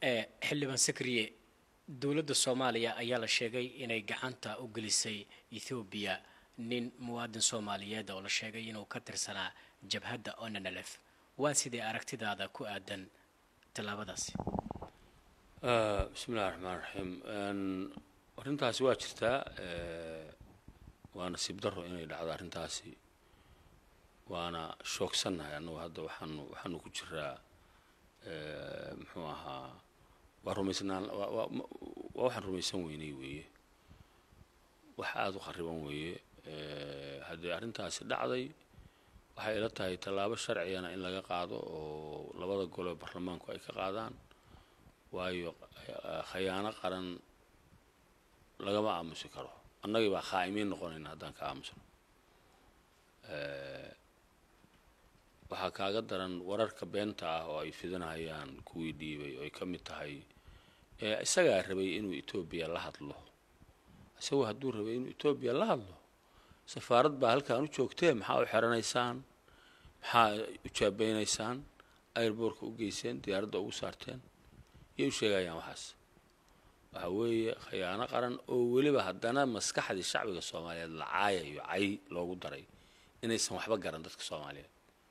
xildhibaan sakriye dowladda soomaaliya ayaa la sheegay inay gacanta u gelisay ethoobiya nin muwaadin soomaaliyeed oo la sheegay inuu ka tirsanaa jabhadda onanalef waa sidee aragtidaada ku aadan tallaabadaasi bismi illahi raxmaan raxiim arrintaasi waa jirtaa waa nasiib daro inay dhacdo arrintaasi waana shoogsannahay annagu hadda waxaanu waxaanu ku jiraa muxuu ahaa waa rumaysnaan waa waxaan rumaysan weynay weeye wax aada u khariban weeye haddii arrintaasi dhacday waxay ila tahay tallaabo sharcigana in laga qaado oo labada gole baarlamaanku ay ka qaadaan waayo khayaano qaran lagama aamusi karo annagii baa khaa'imiin noqonayna haddaan ka aamusno waxaa kaaga daran wararka beenta ah oo ay fidinayaan kuwii dhiibay oo ay ka mid tahay isagaa rabay inuu etoobiya la hadlo isagoo hadduu rabay inuu etoobiya la hadlo safaarad baa halkaan u joogtee maxaa u xeranaysaan maxaa u jaabeynaysaan airboortka u geyseen diyaaradda ugu saarteen yay u sheegayaan waxaas waxa weeye khayaano qaran oo weliba haddana maskaxdii shacbiga soomaaliyeed la caayayo cay loogu daray inaysan waxba garan dadka soomaaliyeed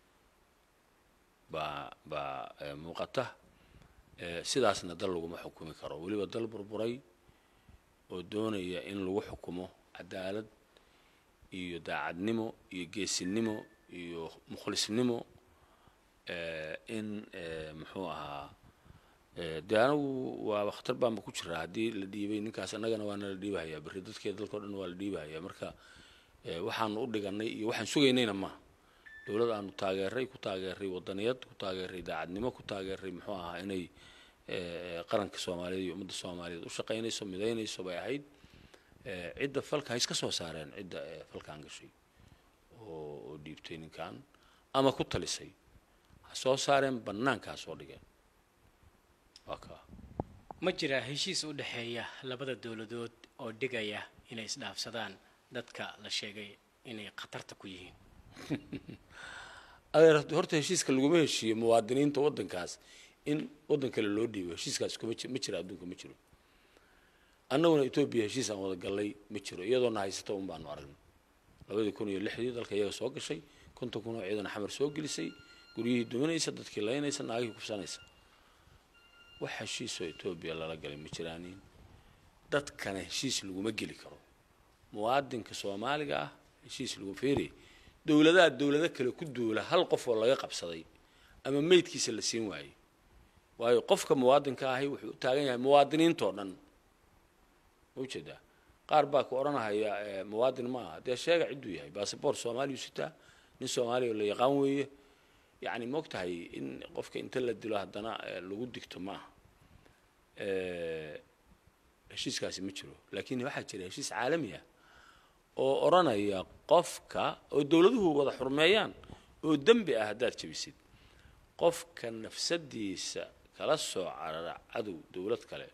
baa baa muuqata sidaasna dal laguma xukumi karo weliba dal burburay oo doonaya in lagu xukumo cadaalad iyo daacadnimo iyo geesinimo iyo mukhlisnimo in muxuu ahaa dee anagu waaba khatar baanba ku jiraa haddii la dhiibay ninkaas annagana waana la dhiibahayaa berri dadkeeda dalkao dhan waa la dhiibahayaa marka waxaanu u dhiganay iyo waxaan sugaynayna maaha dowlad aanu taageeray ku taageeray wadaniyad ku taageeray daacadnimo ku taageeray muxuu ahaa inay qaranka soomaaliyeed iyo ummadda soomaaliyeed u shaqaynayso midaynayso bay ahayd cidda falka ha iska soo saareen cidda falkan gashay oo dhiibtay ninkan ama ku talisay ha soo saareen bannaanka ha soo dhigeen waa kaa ma jiraa heshiis u dhexeeya labada dowladood oo dhigaya inay isdhaafsadaan dadka la sheegay inay khatarta ku yihiin adeer horta heshiiska laguma heshiiyo muwaadiniinta waddankaas in waddan kale loo dhiibo heshiiskaas kuma ma jira adduunka ma jiro annaguna etoobiya heshiis aan wada gallay ma jiro iyadoona haysata un baanu aragnay labadii kun iyo lixdii dalka iyaga soo gashay konton kun oo ciidan xamar soo gelisay guryihii duminaysa dadkii laynaysa naagihii kufsanaysa wax heshiisoo etoobiya lala galay ma jiraanin dadkana heshiis laguma geli karo muwaadinka soomaaliga ah heshiis lagu feeriy dowladaha dowlado kale ku duula hal qof oo laga qabsaday ama meydkiisa la siin waayey waayo qofka muwaadinka ahi wuxuu u taagan yahay muwaadiniintoo dhan ma ujeedaa qaar baa ku odhanahaya muwaadin ma aha dee sheega cidduu yahay basaboort soomaaliyu sitaa nin soomaaliya la yaqaan weeye yacni ma og tahay in qofka inta la dilo haddana lagu digto ma aha heshiiskaasi ma jiro laakiin waxaa jira heshiis caalami ah oo odhanaya qofka oo dowladuhu wada xurmeeyaan oo dembi ah haddaad jebisid qofka nafsadiisa kala soo carara cadow dowlad kale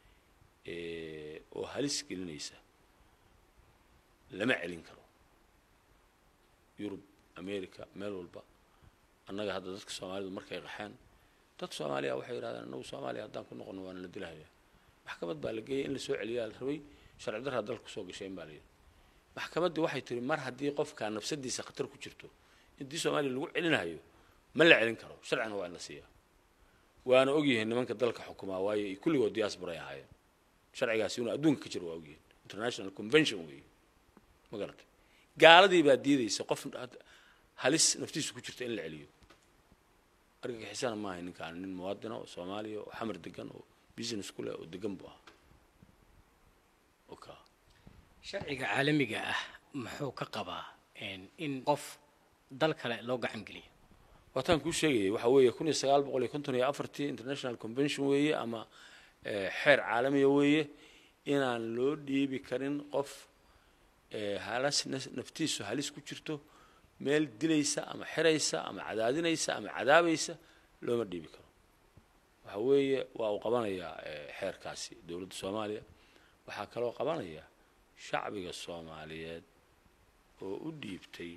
oo halis gelinaysa lama celin karo yurub america meel walba annaga hadda dadka soomaalidu markay qaxeen dad soomaaliya waxay yidhahdeen annagu soomaaliya haddaan ku noqono waana la dilahaya maxkamad baa la geeyay in lasoo celiyaa la rabay sharci darraa dalka kusoo gasheen baa la yidhi maxkamaddii waxay tiri mar haddii qofka nafsadiisa khatar ku jirto intii soomaaliya lagu celinayo ma la celin karo sharcina waa in la siiyaa waana ogyihiin nimanka dalka xukumaa waayo ay kulligood diaspora ay ahaayeen sharcigaasi inuu adduunka ka jiro waa ogyihiin international convention weeye ma garatay gaaladii baa diidaysa qof halis naftiisu ku jirta in la celiyo argagixisana maaha ninkaan nin muwaadina oo soomaaliya oo xamar degan oo business ku leh oo degan buu ahaa oka sharciga caalamiga ah muxuu ka qabaa in qof dal kale loo gacan geliyo waataan kuu sheegayay waxa weeye kun iyo sagaal boqol iyo konton iyo afartii international convention weeye ama xeer caalamiya weeye inaan loo dhiibi karin qof halas naftiisu halis ku jirto meel dilaysa ama xiraysa ama cadaadinaysa ama cadaabaysa looma dhiibi karo waxa weeye waa uu qabanayaa xeerkaasi dowladda soomaaliya waxaa kaloo qabanaya shacbiga soomaaliyeed oo u dhiibtay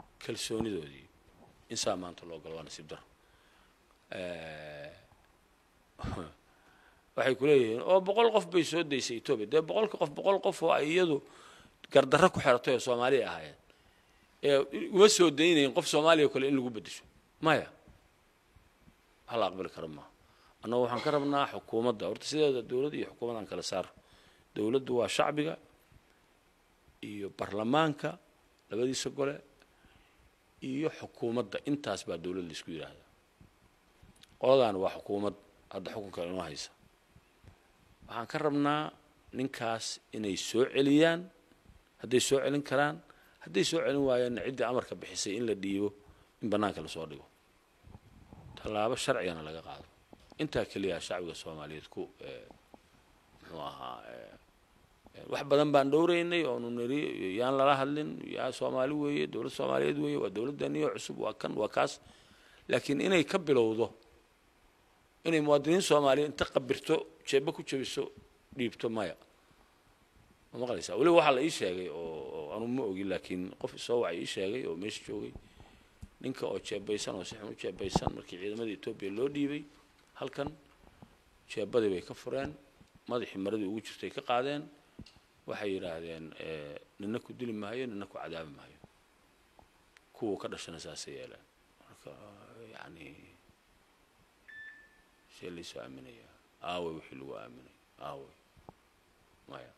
kalsoonidoodii insaa maanta loo galo waa nasiib daro waxay ku leeyihiin oo boqol qof bay soo daysay etoobiya dee boqolka qof boqol qof oo ay iyadu gardarro ku xeratay oo soomaaliya ahaayeen ee uma soo daynayn qof soomaaliya o kale in lagu beddesho maya wax la aqbali karo maaha annagu waxaan ka rabnaa xukuumadda horta sideeda dowladda iyo xukuumaddaan kala saaro dowladdu waa shacbiga iyo baarlamaanka labadiisa gole iyo xukuumadda intaas baa dowlad la isku yidhaahdaa qoladaana waa xukuumad hadda xukunka inoo haysa waxaan ka rabnaa ninkaas inay soo celiyaan hadday soo celin karaan hadday soo celin waayaanna ciddii amarka bixisay in la dhiibo in bannaanka lasoo dhigo tallaabo sharcigana laga qaado intaa keliya shacbiga soomaaliyeed ku muxuu ahaa wax badan baan dhowraynay oonu niri yaan lala hadlin yaa soomaali weeye dowlad soomaaliyeed weeye waa dowladdaniyo cusub waa kan waa kaas laakiin inay ka bilowdo inay muwaadiniin soomaaliyeed inta qabirto jeeba ku jebiso dhiibto maya ma maqlaysaa weliba waxaa la ii sheegay oo anu ma ogi laakiin qof isoo wacay ii sheegay oo meesha joogay ninka oo jeebaysan oo si xun u jeebaysan markii ciidamada etoobiya loo dhiibay halkan jeebadii bay ka fureen madaxii maradii ugu jirtay ka qaadeen waxay yidhaahdeen nina ku dili maayo nina ku cadaabi maayo kuwa ka dhashana saasay yeeleen marka yani see laysoo aaminayaa aaway wixii lagu aaminay aaway maya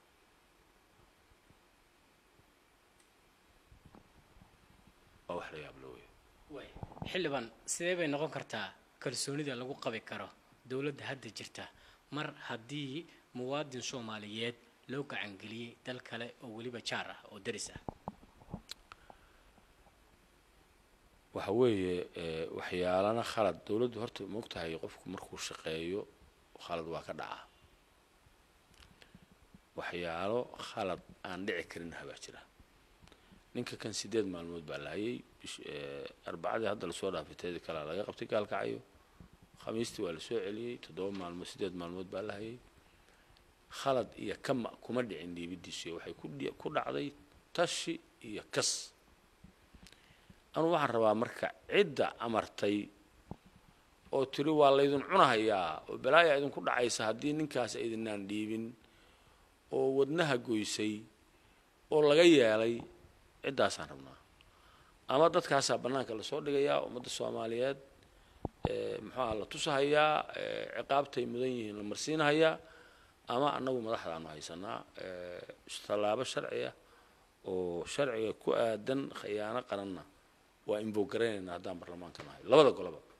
waa wax la yaab la wey xildhibaan sidee bay noqon kartaa kalsoonida lagu qabi karo dowladda hadda jirta mar haddii muwaadin soomaaliyeed loo gacangeliyey dal kale oo weliba jaar ah oo daris ah waxa weeye waxyaalana khalad dowladdu horta maogtahay qofku markuu shaqeeyo khalad waa ka dhacaa waxyaalo khalad aan dhici karin habaa jira ninka kan sideed maalmood baa lahayay arbacadii hadda lasoo dhaafay teedi kalea laga qabtay gaalkacayo khamiistii waa lasoo celiyey toddoba maalmood sideed maalmood baa lahayay khalad iyo kama kuma dhicin dhiibidiisu waxay ku dhacday tashi iyo kas anuu waxaan rabaa marka cidda amartay oo tiri waa laydin cunahayaa oo balaaya idinku dhacaysa haddii ninkaas aydinaan dhiibin oo wadnaha goysay oo laga yeelay ciddaasaan rabnaa ama dadkaasaa bannaanka lasoo dhigayaa ummadda soomaaliyeed muxuuaha la tusahayaa ciqaabtay mudan yihiin la marsiinahayaa ama annagu madaxdaanu haysanaa tallaabo sharci ah oo sharciga ku aadan khiyaano qaranna waa inboogaraynayna haddaan baarlamaanka nahay labada goloba